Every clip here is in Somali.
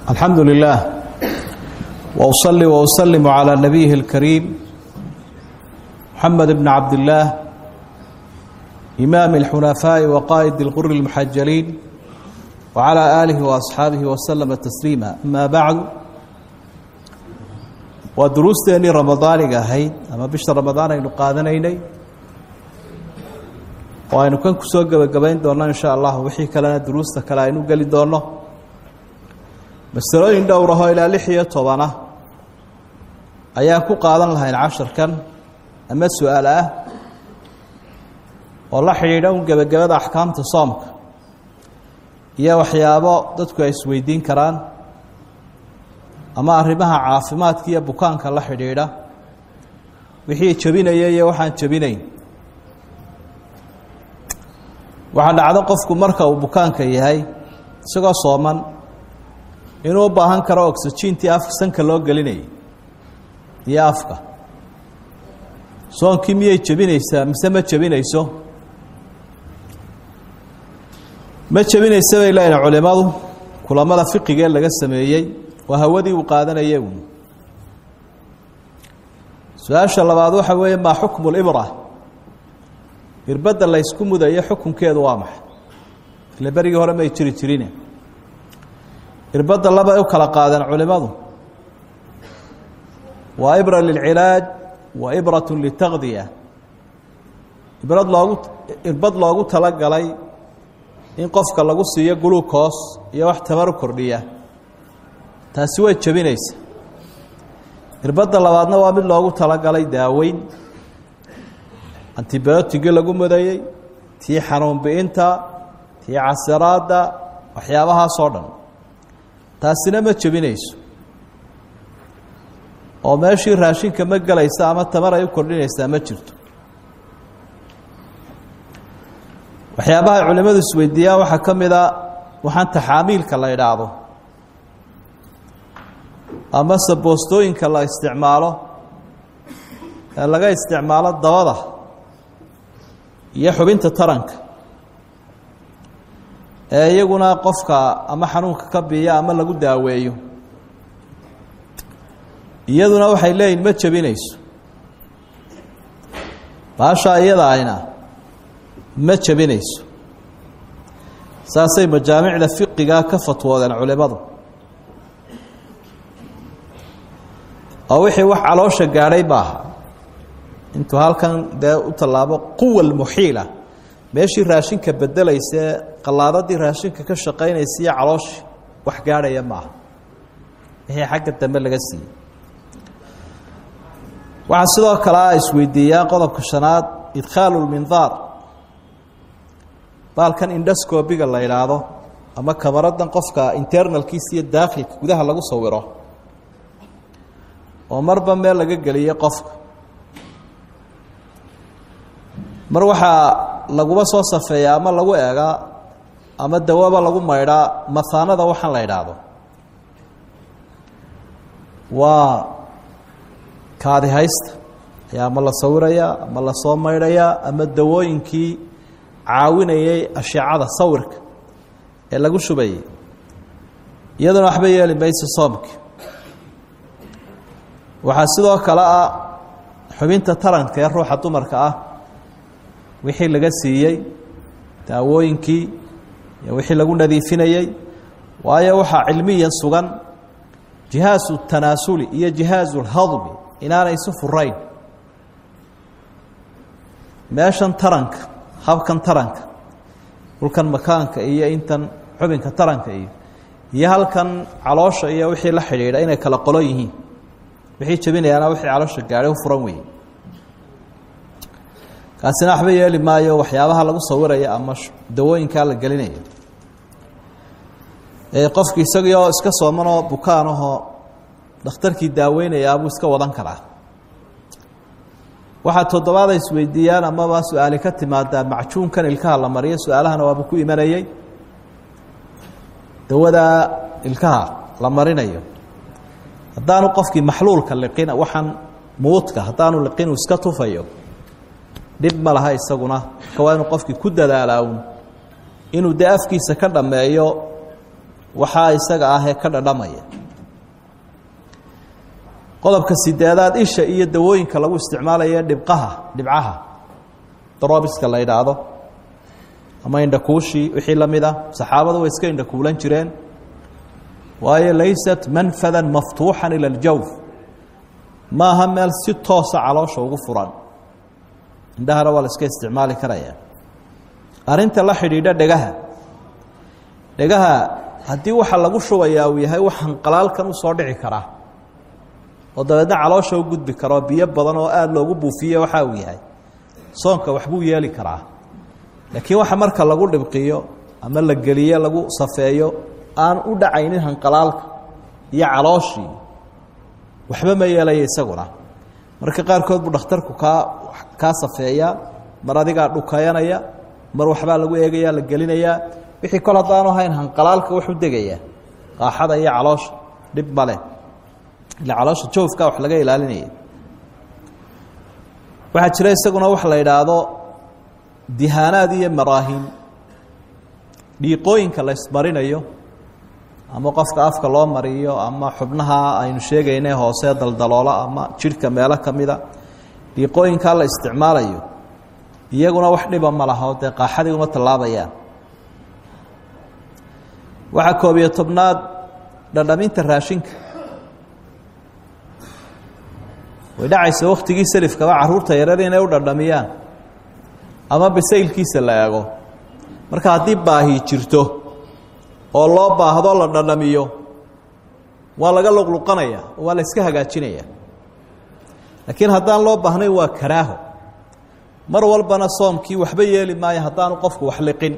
الحمد لله وأصلي وأسلم على نبيه الكريم محمد بن عبد الله إمام الحنفاء وقائد الغر المحجلين وعلى آله وأصحابه وسلم تسليما أما بعد ودروستني رمضان هيد أما بشت رمضان أينو قادنيني وأينو كان كسوق قبين دونا إن شاء الله وحي كلنا دروستا كلا أينو قلي دونا masalooyin dhowrahoo ilaa lix iyo tobana ayaa ku qaadan lahayn casharkan ama su-aal ah oo la xidhiidha un gebagabada axkaamta soomka iyo waxyaabo dadku ay isweydiin karaan ama arrimaha caafimaadka iyo bukaanka la xidhiidha wixii jebinaya iyo waxaan jebinayn waxaa dhacdo qofku marka uu bukaanka yahay isagoo sooman inuu u baahan karo oxygentii afka sanka loo gelinayay iyo afka soonkii miyay jebinaysaa mise ma jebinayso ma jebinaysa bay leeyihin culimadu kulamada fiqigee laga sameeyey waa hawadii uu qaadanaya uun su-aasha labaad waxa weeye maa xukmu libra irbadda laysku mudayo xukunkeedu waa maxay ile berigii hore may jiri jirine irbadda labay u kala qaadeen culimadu waa ibra lilcilaaj wa ibrat litaqdiya ibrad loogu irbad loogu talagalay in qofka lagu siiyo glucos iyo wax tamaru kordhiya taasi way jebinaysa irbadda labaadna waa mid loogu talagalay daaweyn antibiyootigii lagu mudayey tii xanuun bi'inta tii casiraadda waxyaabahaasoo dhan taasina ma jebinayso oo meeshii raashinka ma gelaysa ama tamar ay u kordhinaysaa ma jirto waxyaabaha ay culimmadu isweydiiyaan waxaa ka mid a waxaan taxaamiilka la idhaahdo amase boostooyinka la isticmaalo ee laga isticmaalo dabada iyo xubinta taranka ee iyaguna qofka ama xanuunka ka biiya ama lagu daaweeyo iyaduna waxay leeyihin ma jebinayso baashaa iyada ayna ma jebinayso saasay majaamicda fiqigaa ka fatwoodeen culimadu oo wixii wax caloosha gaadhay maaha intuu halkan dee u tallaabo quwa lmuxiila meeshii raashinka bedelaysa ee qallaadadii raashinka ka shaqaynaysa iyo calooshi wax gaadhaya maaha wixii xagga dambe laga siiyey waxaa sidoo kale a isweydiiyaan qodobka shanaad idkhaalu lmindaar baalkan indhoscobiga la idhaahdo ama kamaradan qofka internalkiisa iyo daakhilka gudaha lagu sawiro oo marba meel laga geliyey qofka mar waxaa laguma soo safeeya ama lagu eegaa ama dawaba lagu maydhaa mahaanada waxaan la idhaahdo waa kaadi haysta ayaa ama la sawirayaa ama lasoo maydhayaa ama dawooyinkii caawinayay ashiicada sawirka ee lagu shubayay iyaduna waxba yeeli mayso soomki waxaa sidoo kale ah xubinta taranka ee ruuxa dumarka ah wixii laga siiyey daawooyinkii iyo wixii lagu nadiifinayey waayo waxaa cilmiyan sugan jihaazu tanaasuli iyo jihaazu lhadmi inaanay isu furayn meeshan taranka habkan taranka dhulkan makaanka iyo intan xubinka taranka iyo iyo halkan caloosha iyo wixii la xidhiidha inay kala qolo yihiin wixii jebinayaana wixii caloosha gaadhay u furan weeye kaasina waxba yeeli maayo waxyaabaha lagu sawiraya ama dawooyinkaa la gelinayo qofki isagioo iska soomanoo bukaanahoo dhakhtarkii daaweynayaa buu iska wadan karaa waxaa toddobaada isweydiiyaan amaba su-aali ka timaadaa macjuunkan ilkaha la mariyo su-aalahana waaba ku imanayey dawadaa ilkaha la marinayo haddaanu qofkii maxluulka liqin waxaan muudka haddaanu liqin uu iska tufayo dhib ma laha isaguna marka waa inuu qofkii ku dadaalaa un inuu dee afkiisa ka dhammeeyo waxaa isaga ah ee ka dhadhamaya qodobka sideedaad isha iyo dawooyinka lagu isticmaalayo dhibqaha dhibcaha daroobiska la yidhaahdo ama indhakuushii wixii la mid ah saxaabadu way iska indhakuulan jireen waayo laysat manfadan maftuuxan ila aljawf ma aha meel si toosa caloosha ugu furan indhahana waa la iska isticmaali karaya arrinta la xidhiidha dhegaha dhegaha haddii waxa lagu shubayaa uu yahay waxaan qalaalkan u soo dhici karaa oo dabeedna caloosha u gudbi karoo biyo badan oo aada loogu buufiye waxa uu yahay soonka waxbuu yeeli karaa laakiin waxa marka lagu dhibqiyo ama la geliyo lagu safeeyo aan u dhacaynin hanqalaalka iyo calooshii waxba ma yeelaya isaguna marka qaarkood buu dhakhtarku kaa kaa safeeyaa mar adigaa dhukayanaya mar waxbaa lagu eegaya la gelinayaa wixii kol haddaanu hayn hanqalaalka wuxuu degayaa qaaxada iyo caloosha dhib male ila caloosha joofka wax laga ilaalinaya waxaa jira isaguna wax la yidhaahdo dihaanaad iyo maraahin dhiiqooyinka la ismarinayo ama qofka afka loo mariyo ama xubnaha aynu sheegayne hoose daldaloola ama jidhka meelo ka mida dhiiqooyinkaa la isticmaalayo iyaguna wax dhiba ma laho dee qaaxadii uma tallaabayaan waxaa koob iyo tobnaad dhadhaminta raashinka way dhacaysa wakhtigii selifkaba carruurta yarar inay u dhadhamiyaan ama basaylkiisa la eego marka haddii baahi jirto oo loo baahdo la dhadhamiyo waa laga luqluqanaya oo waa la iska hagaajinaya laakiin haddaan loo baahnayn waa karaaho mar walbana soomkii waxba yeeli maayo haddaanu qofku wax liqin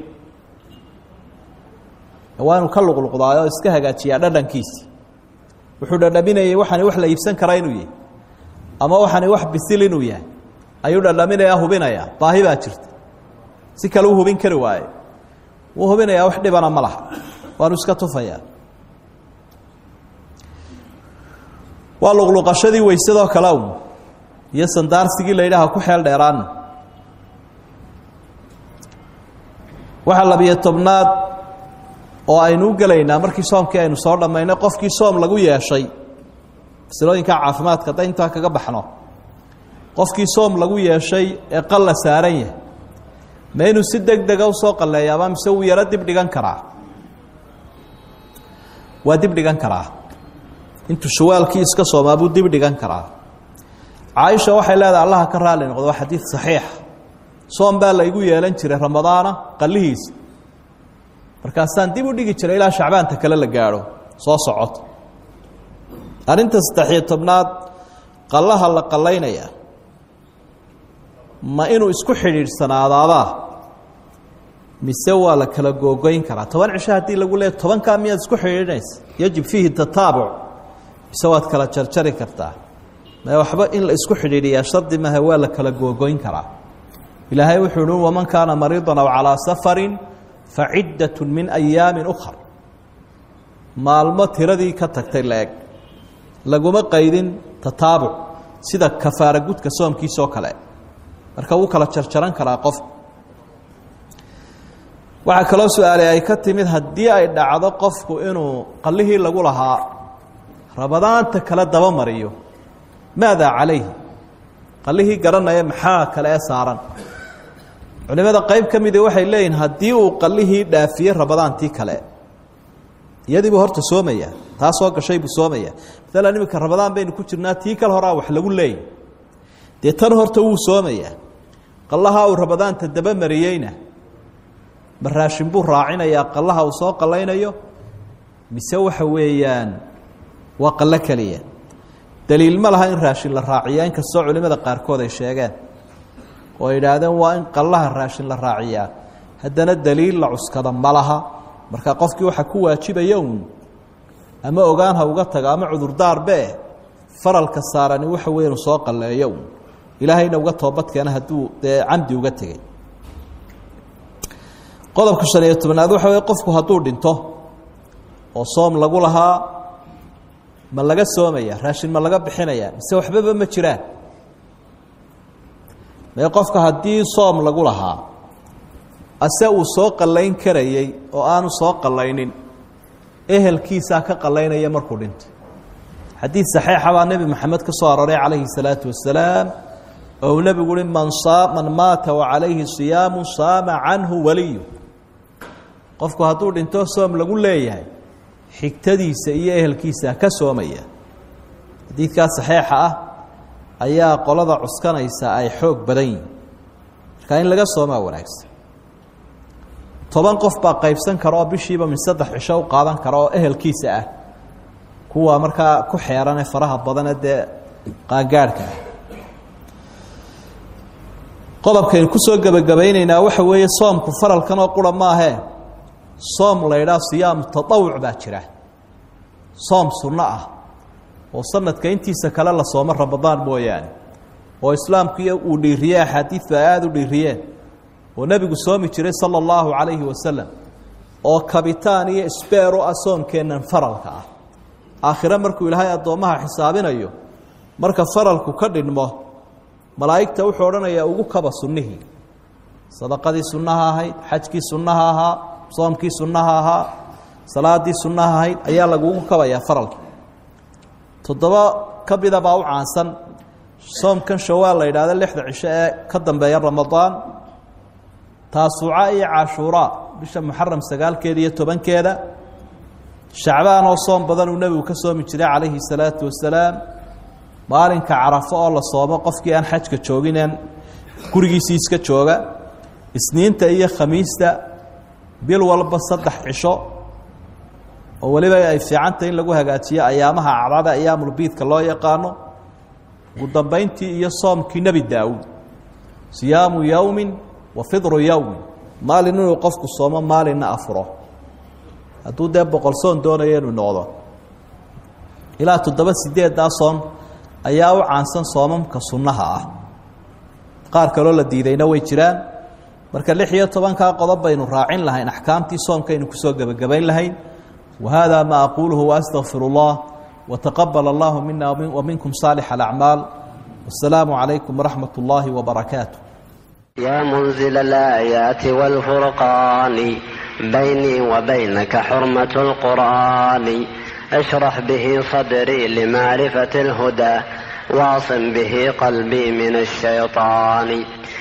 waa inuu ka luqluqdaayo oo iska hagaajiyaa dhadhankiisi wuxuu dhadhaminayay waxani wax la iibsan karaa inuu yahay ama waxani wax bisil inuu yahay ayuu dhadhaminayaa hubinayaa baahi baa jirta si kale u hubin kari waaye wuu hubinayaa wax dhibana ma laha waanu iska tufayaa waa luqluqashadii weysadoo kale un iyo sandaarsigii la yidhaaha ku xeel dheeraana waxaa labiyo tobnaad oo aynu u gelaynaa markii soomkii aynu soo dhammaynay qofkii soom lagu yeeshay masilooyinka caafimaadka hadday intaa kaga baxno qofkii soom lagu yeeshay ee qalla saaran yahay ma inuu si deg dega usoo qalleeyaaba mise wuu yaro dib dhigan karaa waa dib dhigan karaa intuu shawaalkii iska soomaa buu dib dhigan karaa caaisha waxay leedahay allaha ka raali noqdo waa xadiid saxiixa soom baa laygu yeelan jiray ramadaana qallihiisa markaasaan dib u dhigi jiray ilaa shacbaanta kale la gaadho soo socoto arrinta saddexiyo tobnaad qallaha la qallaynaya ma inuu isku xidhiidhsanaadaabaa mise waa la kala googoyn karaa toban cisho haddii lagu leeya tobankaa miyaad isku xidhiidhinaysa yajib fiihi tataabuc mise waad kala jarjari kartaa ma waxba in la isku xidhiidhiyaa shardi maaha waa la kala googoyn karaa ilaahay wuxuu uhi waman kaana mariidan aw calaa safarin faciddat min ayaamin ukhar maalmo tiradii ka tagtay la-eg laguma qaydin tataabuc sida kafaara gudka soomkiisoo kale marka wuu kala jarjaran karaa qof waxaa kaloo su-aalay ay ka timid haddii ay dhacdo qofku inuu qallihii lagu lahaa rabadaanta kale daba mariyo maadaa calayhi qallihii garanaya maxaa kale ee saaran culimada qayb ka midi waxay leeyihin haddii uu qallihii dhaafiyey rabadaantii kale iyadii buu horta soomaya taa soo gashay buu soomaya maalan iminka rabadaan baynu ku jirnaa tii kale horaa wax lagu leeyay dee tan horta wuu soomayaa qallaha uu rabadaanta daba mariyeyna ma raashin buu raacinayaa qallaha uu soo qallaynayo mise waxa weeyaan waa qallo keliya daliil ma laha in raashin la raaciya inkastoo culimada qaarkood ay sheegeen oo ay idhaahdeen waa in qallaha raashin la raaciyaa haddana daliil la cuskada ma laha marka qofkii waxaa ku waajibaya uun ama ogaan ha uga tago ama cudurdaarbe faralka saarani waxa wey inuu soo qalleeyo uun ilaahayna uga toobadkeena hadduu dee camdi uga tegey qodobka shan iyo tobnaad waxa wey qofku hadduu dhinto oo soom lagu lahaa ma laga soomaya raashin ma laga bixinaya mise waxbaba ma jiraan mee qofka haddii soom lagu lahaa ase uu soo qallayn karayey oo aanu soo qallaynin ehelkiisaa ka qalaynaya markuu dhintay xadiid saxiixa baa nebi moxamed ka soo aroray calayhi salaatu wasalaam ou nebigu uhi man man maata wacalayhi siyaamu saama canhu waliyu qofku hadduu dhinto soom lagu leeyahay xigtadiisa iyo ehelkiisa ka soomaya xadiidkaa saxiixa ah ayaa qolada cuskanaysa ay xoog badan yihin markaa in laga soomaa wanaagsan toban qof baa qaybsan kara oo bishiiba min saddex cisho u qaadan kara oo ehelkiisa ah kuwa markaa ku xeerane faraha badane dee qaangaadhka ah qodobkaynu kusoo gebagabaynaynaa waxa weeye soomku faralkan oo qura maahee soom la ydhaha siyaamu taawuc baa jira soom sunno ah oo sanadka intiisa kale la soomo ramadaan mooyaane oo islaamkuiyo uu dhiiriyey axaadiidtu ay aada u dhiiriyeen oo nebigu soomi jiray sala allahu calayhi wasalam oo kabitaan iyo sbeero ah soomkeennan faralka ah aakhire markuu ilaahay addoommaha xisaabinayo marka faralku ka dhinmo malaa'igta wuxuu odhanayaa ugu kaba sunnihii sadaqadii sunnaha ahayd xajkii sunnaha ahaa soomkii sunnaha ahaa salaadii sunnaha ahayd ayaa lagugu kabayaa faralka toddoba ka mida baa u caansan soomkan shawaal la yidhahdo lixda cisho ee ka dambeeya ramadaan taasuuca iyo cashuuraa bisha muxaram sagaalkeeda iyo tobankeeda shacbaan oo soom badan uu nebigu ka soomi jiray calayhi salaatu wasalaam maalinka carafo oo la soomo qofkii aan xajka joogineen gurigiisii iska jooga isniinta iyo khamiista bil walba saddex cisho oo weliba ay fiicantah in lagu hagaajiyo ayaamaha acdada ayaamulbiidka loo yaqaano ugu dambayntii iyo soomkii nebi daawuud siyaamu yowmin wa fidru yowmin maalin inuu qofku soomo maalinna afuro hadduu dee boqol soon doonayo inuu noqdo ilaa toddoba sideeddaa soon ayaa u caansan soomamka sunnaha ah qaar kaloo la diidayna way jiraan marka lix iyo tobankaa qodob baynu raacin lahayn axkaamtii soomkaynu kusoo gebagabayn lahayn wa hada ma aquuluhu waastaqfir اllah wataqabal allahu mina waminkum saalix alacmaal wasalaamu calaykum waraxmat اllahi wbarakaatu يا منزل الآيات والفرقان بيني وبينك حرمة القرآن اشرح به صدري لمعرفة الهدى واعصم به قلبي من الشيطان